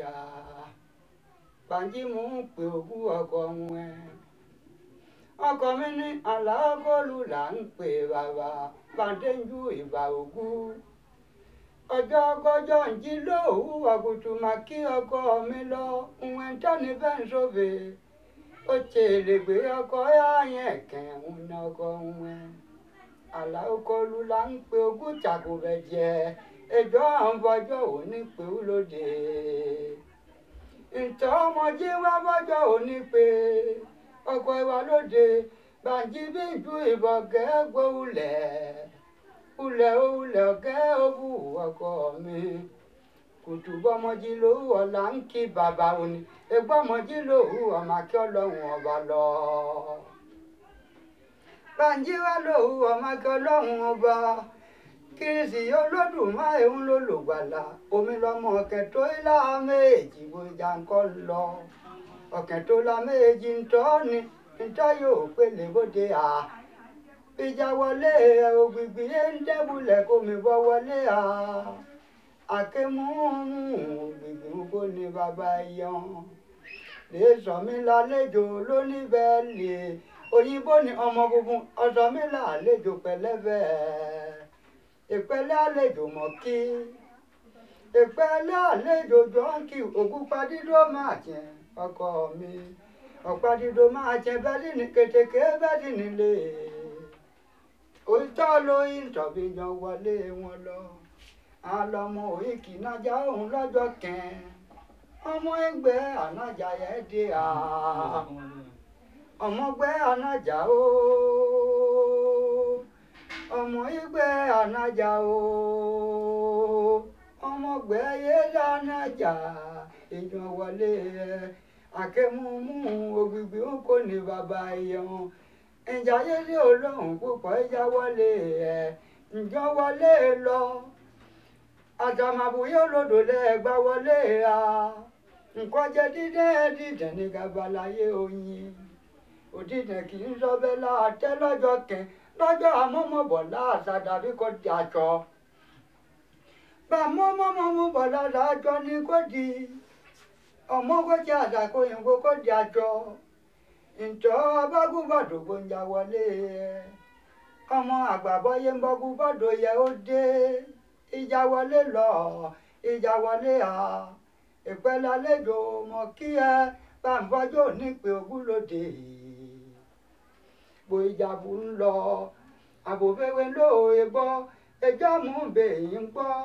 ọjà Bánjí mò ń pe òkú ọkọ wọn ọkọ mi ní aláàgọ́lù là ń pè bàbá bàdéjú ìbà òkú ọjọ́ kọjọ́ ń jí lóòwú àkùtù mà kí ọkọ mi lọ ìwọ̀n tọ́ni bẹ́ẹ̀ ń sóbè ó tèrè gbé ọkọ yáyẹn kẹ̀hún ní ọkọ wọn aláàgọ́lù là ń pe òkú tàkùbẹ̀ jẹ ẹjọ́ àwọn bọ́jọ́ òní pé ó lóde ntọ́ ọmọdé wá bọ́jọ́ òní pé ọkọ̀ ìwà lóde Bánjí bí ju ìbọn gẹ́ gbóhùlẹ̀ ulẹ̀ ulẹ̀ ọ̀gẹ́ òbú ọkọ mi kùtù bọ́mọdé lòwú ọ̀la ń kí bàbá òní egbọ́mọdé lòwú ọmọ akí ọlọ́run ọba lọ. Bánjí wá lòwú ọmọ akí ọlọ́run ọba kìrìsì olódùmarè ń lò lògbàlà omi lọmọ ọ̀kẹ́ tó ilá méjì gbòjà ńkọ́ lọ ọ̀kẹ́ tó la méjì ń tọ́ ni ntọ́ yóò pélé bóde à ìjà wọlé ògbìgbì yé ń dẹ́bulẹ̀ kó mi bọ́ wọlé à àkémú ògbìgbì ń kó ní bàbá yan lè sọ mí lálejò lónìí bẹ́ẹ̀ lè òyìnbó ni ọmọ funfun ọsọ mi lálejò pẹ̀lẹ́bẹ̀ ìpẹ́lẹ́ àlejò mọ̀ kí ìpẹ́lẹ́ àlejò jọ́ǹkì ògúnpadídó máa jẹ ọkọ mi ọ̀pádìdó máa jẹ bẹ́ẹ̀dì ní kètèké bẹ́ẹ̀dì nílé òótọ́ lóyún tọ̀bí yan wọlé wọn lọ àlọ́mọ òyìnkì nájà òun lọ́jọ́ kẹ́ẹ́ ọmọ ẹgbẹ́ ànájà yẹn dé à ọmọgbẹ́ ànájà ó ọmọ ẹgbẹ́ ànájà ó ọmọgbẹ́ yẹlẹ ànájà èèyàn wọlé ẹ àkẹ́múmú ògbìgbì ń kó ní bàbá ẹ̀yẹ̀wọ̀n ìjà yẹlẹ olóhùn púpọ̀ ìjà wọlé ẹ ǹjọ́ wọlé lọ àtàmàbùyé olódò lẹ́ẹ̀gbá wọlé a nǹkan jẹ dídẹ́ dídẹ́ ní gabalayé oyin òdìdẹ́ kì í sọ bẹ́ẹ̀ láàtẹ́ lọ́jọ́ kẹ́ lọ́jọ́ àmọ́mọ́bọ̀ láàṣà dàbí kò di àjọ bá mọ́mọ́mọ́mọ́ láàjọ ni kò di ọmọ kò jẹ́ àṣàkóyìnbó kò di àjọ ǹjọ́ abágúnbàdò gbòǹjà wọlé ọmọ àgbàbọ́yé ń bọ́gúnbàdò yẹ ó dé ìjà wọlé lọ ìjà wọlé à ìpẹ́lẹ́ àlejò mọ̀ kí ẹ bá ń bọ́jọ́ nípe ogúnlódé bó ìjàbù ń lọ àbòfẹ́wé lóòye gbọ́ ẹjọ́ mú bèyí ń gbọ́.